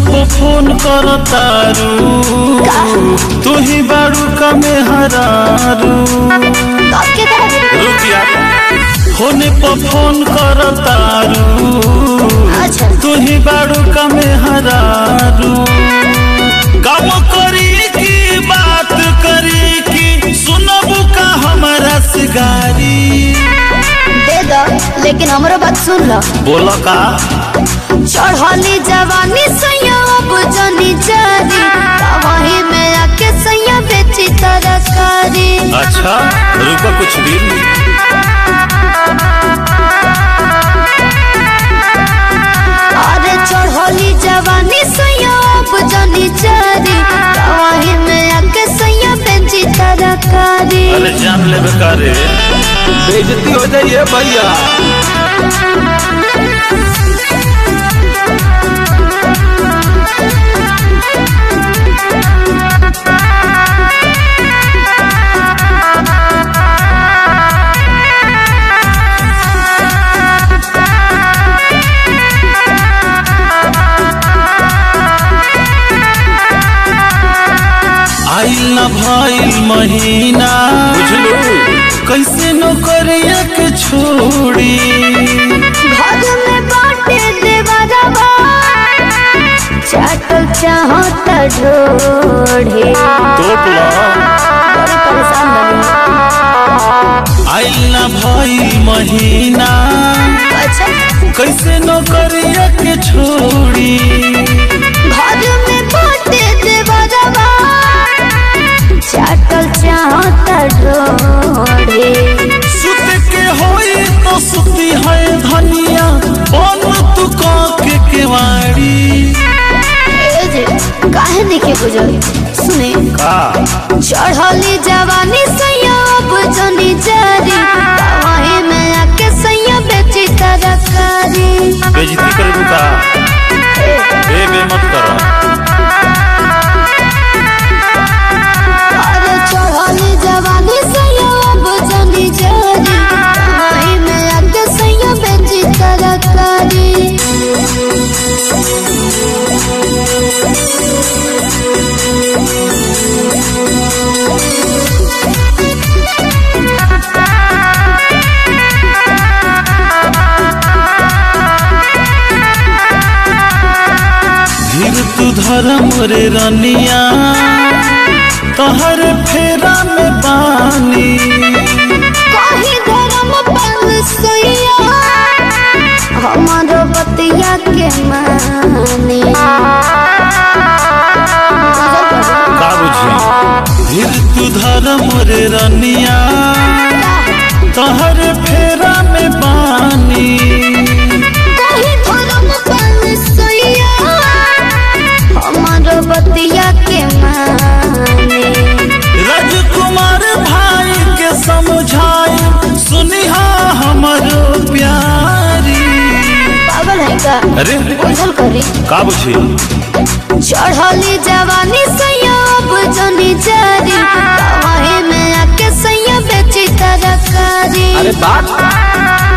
पे phone कर तारू तू ही बारू का में हरारू कब के तरह रुकिया फोन पे फोन कर तारू अच्छा तू ही बारू का में हरारू काम करी की बात करी की सुनबू का हमारा सिगारी दे दो लेकिन हमरो बात सुन लो बोलो का चढ़ली जवानी सैया अब जनी जारी वही में आके सैया बेची तरकारी अच्छा रुको कुछ भी अरे चढ़ली जवानी सैया अब जनी जारी वही में आके सैया बेची तरकारी अरे जान ले बेकारे बेइज्जती हो जाइए भैया आइल न भइल महीना बुझलू कैसे नौकरिया के छोड़ी घर में बाटे देवरवा चाटल चाहत ढोढ़े तोप लो बड़ी परेशान बनी आइल न भइल महीना अच्छा कैसे नौकरिया के छोड़ी घर में बाटे देवरवा चाटल चाहत ढोढ़े सुत के होई तो सुती है धनिया बन तू का के केवाड़ी ए जे काहे देखे बुझल सुने का चढ़ली जवानी सैया अब जनी जारी वही में आके सैया बेची तरकारी बेइज्जती कर का ए बे मत करो अरे चढ़ली जवानी सैया अब जनी जारी वही में आके सैया बेची तरकारी धीर तू धर्म रे रनिया तहर फेरा में बानी कहीं धर्म पल सैया हमारो बतिया के मानी का बुझी धीर तू धर्म रे रनिया तहर फेरा में बानी कहीं धर्म पल सैया हमारो बतिया के मानी राजकुमार भाई के समझाई सुनिहा हमरो प्यारी पागल है का अरे बुझल करी का बुझी चढ़ली जवानी सैया अब जनी जारी वही में आके सैया बेची तरकारी अरे बात